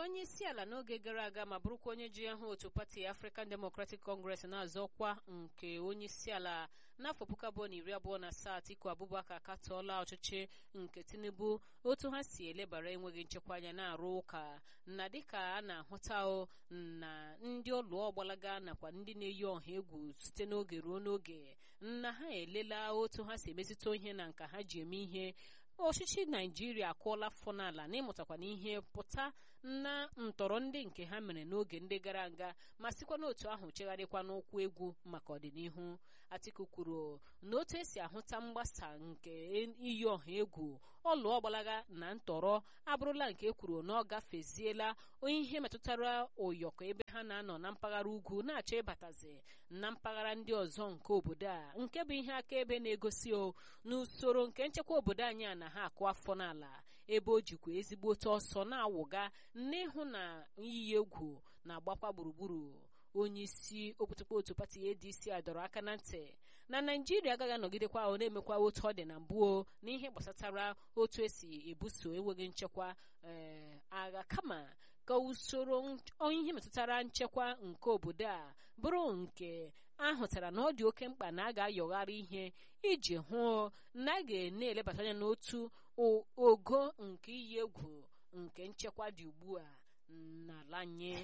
onye isi ala n'oge gara aga ma bụrụkwa onye ji aha otu pati African Democratic Congress na-azọ ọkwa nke onye isi ala n'afọ puku abụọ na iri abụọ na asaa Atiku Abubakar akatọọla ọchịchị nke Tinubu otu ha si elebara enweghị nchekwa anya na-arụ ụka na dịka a na-ahụta na ndị ọlụọ gbalaga nakwa ndị na-eyi ọha egwu site n'oge ruo n'oge na ha elela otu ha si emezite ihe na nka ha ji eme ihe ọchịchị naijiria akụọla afọ n'ala n'ịmụtakwa n'ihe pụta na ntọrọ ndị nke ha mere n'oge ndị gara aga ma sikwa n'otu ahụ chegharịkwa n'ụkwụ egwu maka ọdịnihu atiku kwuru na otu esi ahụta mgbasa nke iyi ọha egwu ọlụọ gbalaga na ntọrọ abụrụla nke ekwuru na ọ gafeziela ihe metụtara ụyọkọ ebe ha na-anọ na mpaghara ugwu na-achọ ịbatazi na mpaghara ndị ọzọ nke obodo a nke bụ ihe akaebe na-egosi o n'usoro nke nchekwa obodo anyị a na ha akụ afọ n'ala ebe o jikwa ezigbote ọsọ na-awụga n'ịhụ na iyi egwu na-agbakwa gburugburu onye isi okputụkpọ otu pati adc a dọrọ aka na ntị na naijiria agaghị anọgidekwa ọ na-emekwa otu ọ dị na mbụ n'ihe gbasatara otu esi ebuso enweghị nchekwa ee agha kama ka usoro ihe metụtara nchekwa nke obodo a bụrụ nke ahụtara na ọ dị oke mkpa na a ga-ayọgharị ihe iji hụ na a ga-na-elebata anya n'otu ogo nke iyi egwu nke nchekwa dị ugbu a n'ala anyị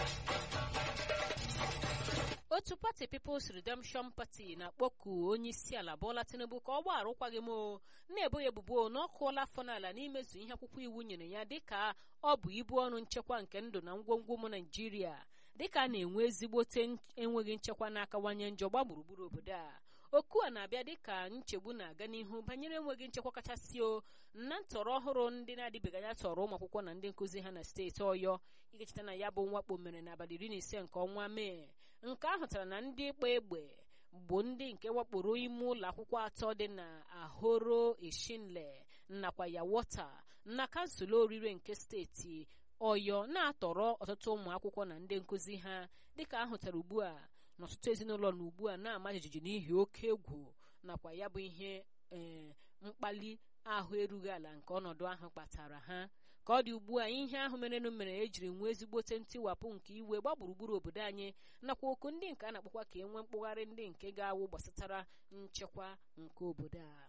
otu pati People's Redemption Party na-akpọku onye isi ala Bola Tinubu ka ọ gbaa arụkwaghị m na-ebo ya ebubo na ọ kụọla afọ n'ala n'imezu ihe akwụkwọ iwu nyere ya dịka ọ bụ ibu ọrụ nchekwa nke ndụ na ngwongwo ụmụ Naijiria dịka a na-enwe ezigbote enweghị nchekwa na-akawanye njọ gba gburugburu obodo a oku a na-abịa dịka nchegbu na-aga n'ihu banyere enweghị nchekwa kachasị o na ntọrọ ọhụrụ ndị na-adịbeghị anya tọrọ ụmụ akwụkwọ na ndị nkụzi ha na steeti ọyọ ikecheta na ya bụ mwakpo mere n'abalị iri na ise nke ọnwa mee nke ahụtara na ndị ịkpa egbe bụ ndị nke wakporo ime ụlọ akwụkwọ atọ dị na ahoro eshinle nakwa yawota na kansụl orire nke steeti ọyọ na-atọrọ ọtụtụ ụmụ akwụkwọ na ndị nkụzi ha dịka ahụtara ugbu a na ọtụtụ ezinụlọ na ugbu a na-ama jijiji n'ihi oke egwu nakwa ya bụ ihe ee mkpali ahụ erughị ala nke ọnọdụ ahụ kpatara ha ka ọ dị ugbu a ihe ahụ merenụ mere ejiri nwee ezigbote ntiwapụ nke iwe gba gburugburu obodo anyị nakwa oku ndị nke a na-akpọkwa ka e nwee mkpụgharị ndị nke ga-awụ gbasatara nchekwa nke obodo a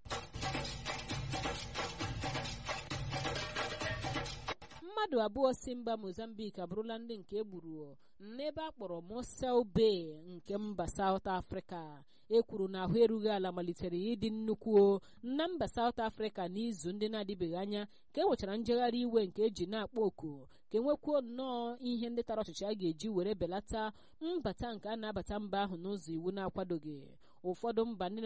mmadụ abụọ si mba mozambique abụrụla ndị nke egburu n'ebe a kpọrọ mosel bay nke mba saut afrịka e kwuru na ahụ erughị ala malitere ịdị nnukwu na mba saut afrịka n'izu ndị na-adịbeghị anya ka e nwechara njegharị iwe nke eji na-akpọ oku ka enwekwuo nnọọ ihe ndị tara ọchịchị a ga-eji were belata mbata nke a na-abata mba ahụ n'ụzọ iwu na-akwadoghị ụfọdụ mba ndị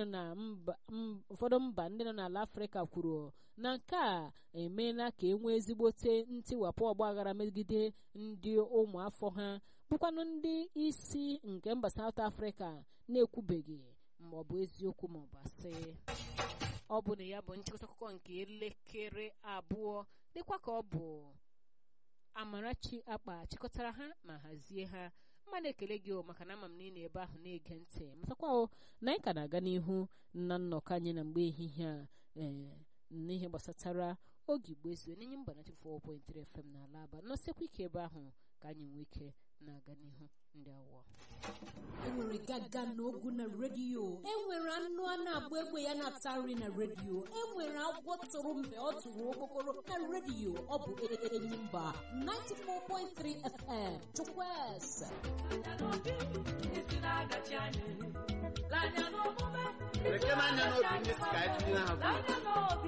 nọ n'ala afrịka kwuru na nke a emeela ka e nwee ezigbote ntiwapụ ọgbaghara megide ndị ụmụafọ ha bụkwanụ ndị isi nke mba saut afrịka na-ekwubeghị ma ọ bụ eziokwu ma ọ bụ asị ọ bụ na ya bụ nchịkọta akụkọ nke elekere abụọ dịkwa ka ọ bụ amarachi akpa chịkọtara ha ma hazie ha mmadụ ekele gị o maka na ama m na ị na ebe ahụ na-ege ntị matakwa o na anyị ka na-aga n'ihu na nnọkọ anyị na mgbe ehihie a ee n'ihe gbasatara oge igbo ezu n'enye mba na 4.3 FM n'ala aba nọsekwa ike ebe ahụ ka anyị nwee ike na-aga n'ihu ndị awọ enwere gaga na ogu na redio enwere anụ a na-agba egbe ya na-ata nri na redio enwere agwọ tụrụ mgbe ọ tụrụ okpokoro na redio ọ bụ enyi mba 94.3 FM chukwueze Lekere anya n'obi ndị si ka anyị tụnyere ha